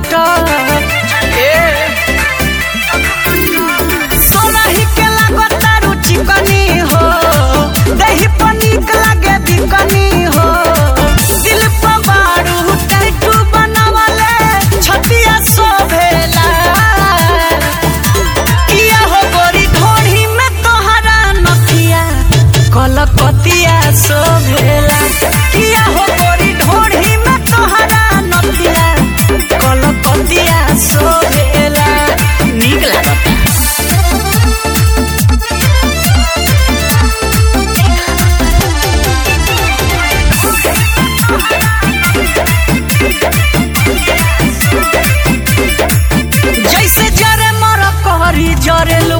cutter ए सोनाही के लागता रुचि कनी हो दही पर नीक लागे बिकनी हो दिल पर बारू टैटू बनवले छतिया शोभेला किया हो गोरी ढोढ़ी में तोहरा नथिया कलकतिया शोभेला किया हो गोरी ढोढ़ी में तोहरा नथिया कलकतिया शोभेला नीक लागता जैसे जरे मर कहरी जरे लो